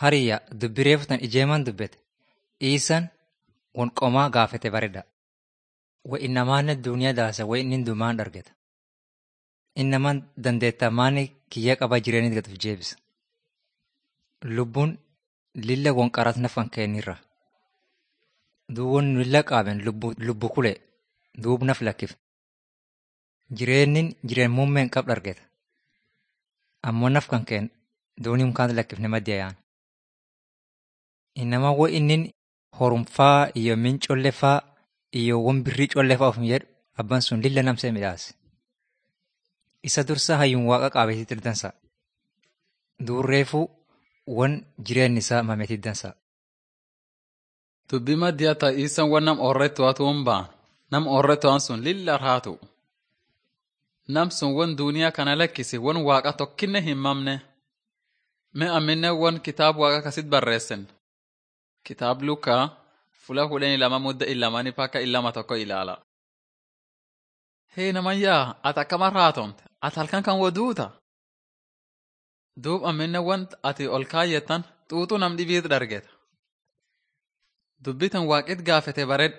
Hariyya dubbi reefutan ijeeman dubbete. Iisan won qomaa gaafete bareeda. Wa innamaanne duuniyaa daasa wa inni dumaan dargeta. Innamaan dandeetta maani kiyya qaba jireenya gatuuf jeebisa. Lubbuun lilla won qarat nafan keenirra. Duub won lilla qaaben lubbu kule duub naf lakkif. Jireenyin jireen muummeen qab dargeta. Ammoo naf kan keen duunii mukaan lakkifne maddiya yaan. Innamaa wo innin horumfaa iyo min collefaa iyo won birrii collefaa ofin jedhu abban sun lilla namsee midhaase. Isa dursa hayyuun waaqa qaabeetii dansa. Duurreefuu won jireenyi isaa mameetii dansa. Dubbii maddiyaa ta'iisan wan nam oorretti waatuun baan nam oorretti waan sun lilla raatu. Nam sun won duuniyaa kana lakkisi won waaqa tokkinne hin mamne. Me amminne won kitaab waaqa kasit barreessen. Kitaab Lukaa fula kudhanii lama mudda illamanii pakka illama tokko ilaala. Hee namayyaa ati akkama raatomte ati halkan kan waduuta. Duub amminne want ati ol kaayyettan xuuxuu nam dhibiit dargeta. Dubbitan waaqit gaafete baredhe.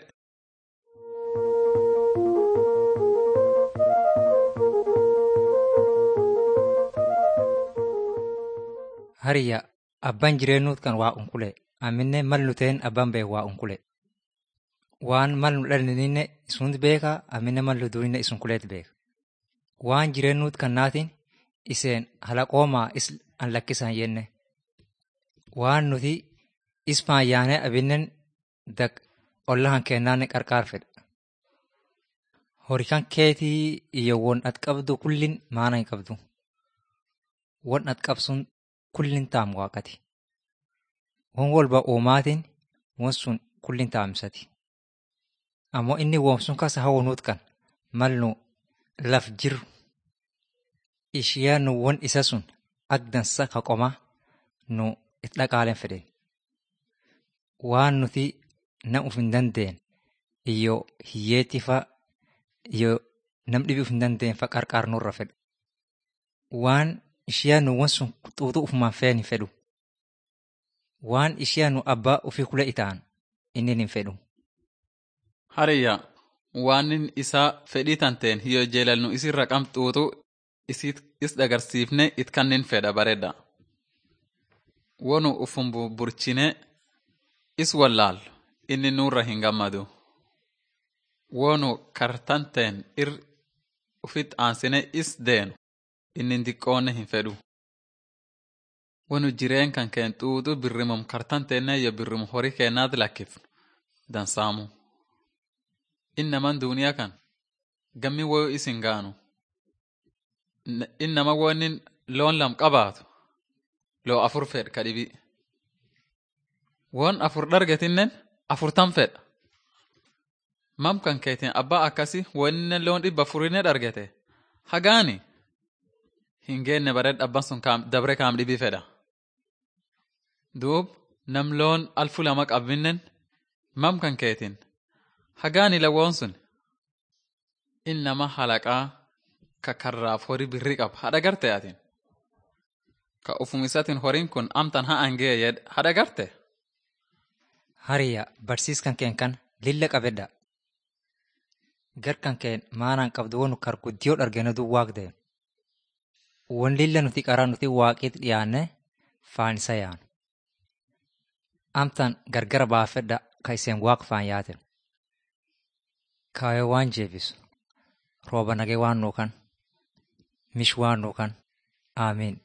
Hariyya abbaan jireenyuut kan waa unkule. Amminne mal nuteen abbaan beek waa unkule. Waan mal nu dhallininne isuunt beeka amminne mal nu duuninne isun kuleet beeka. Waan jireenyuut kan naatiin iseen halaqoomaa is an lakkisan jenne. Waan nuti ismaan yaanee abinnen dak ollahan kennaanne qarqaar fedha. Horikan keetii iyo won at qabdu kullin maana hin qabdu. Won at qabsun kullin taam waaqati. Won walba uumaatiin won sun kullin taamsati. Ammoo inni woom sun kasa hawwanuut kan mal nu laf jiru. Ishiyaa nu won isa sun ak dansa ka qomaa nu it dhaqaalen fedhen. Waan nuti nam uf hin dandeen iyo hiyyeetti fa iyo nam dhibi uf hin dandeen fa qarqaar nurra fedha. Waan ishiyaa nu won sun xuuxuu ufumaan feen hin fedhu. Waan ishiyaa nu abbaa ofii kule itaan inni hin fedhu. Hariyya waanin isaa fedhii tanteen hiyyo jeelalnu isirra qam xuuxuu isiit is dhagarsiifne it kannin fedha bareeda. Wonu ufun burchine is wallaal inni nurra hin gammadu. Wonu kartanteen ir ufit aansine is deenu inni diqqoonne hin fedhu. Wonu jireen kan keen xuuxu birrimum kartanteenne iyo birrimum horii keennaat lakkif dansaamu. Innaman duuniyaa kan gammi woyu isin gaanu. Innama wonin loon lam qabaatu loo afur fedh ka dhibi. Won afur dhargetinnen afurtan fedha. Mam kan keetiin abbaa akkasi woninne loon dhibba afurinne dhargete. Hagaani hin geenne bareed abban sun dabre kaam dhibi fedha. Duub nam loon alfu lama qabinnen mam kan keetiin hagaani lawoon sun innama halaqaa ka karraaf horii birri qab hadha garte atin. Ka ufumisatin horiin kun amtan ha angee yed hadha garte. Hariyya barsiiskan keen kan lilla qabedha. Gar kan keen maanaan qabdu wonu kar guddiyoo dhargene duu waaqdeen. Won lilla nuti qaraa nuti waaqiit dhiyaanne faan isa yaanu. Amtan gargara baafedha ka iseen waaq faan yaaten. Kaayoo waan jeebisu. Rooba nagee waan nuukan. Mish waan nuukan. Aamiin.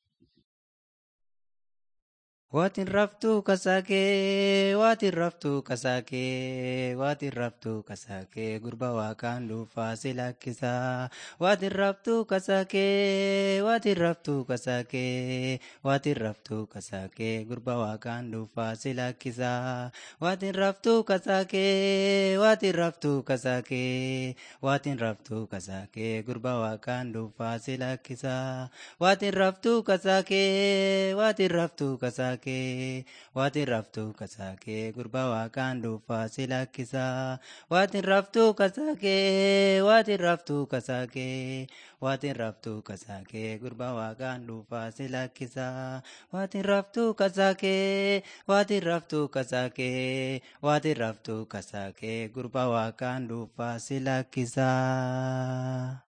Waatiin raftuu kasaakee, waatiin raftuu kasaakee, waatiin raftuu kasaakee, gurba waaqaan dhuunfaa si lakkisaa. Waatiin raftuu kasaakee, waatiin raftuu kasaakee, waatiin raftuu kasaakee, gurba waaqaan dhuunfaa si lakkisaa. Waatiin raftuu kasaakee, waatiin raftuu kasaakee, waatiin raftuu kasaakee, gurba waaqaan dhuunfaa si lakkisaa. Waatiin raftuu kasaakee, waatiin raftuu kasaakee. kasaakee waatiin raftuu kasaakee gurbaa waaqaan dhuunfaa si lakkisaa waatiin raftuu kasaakee waatiin raftuu kasaakee waatiin raftuu kasaakee gurbaa waaqaan dhuunfaa si lakkisaa waatiin raftuu kasaakee waatiin raftuu kasaakee waatiin raftuu kasaakee gurbaa waaqaan dhuunfaa si lakkisaa.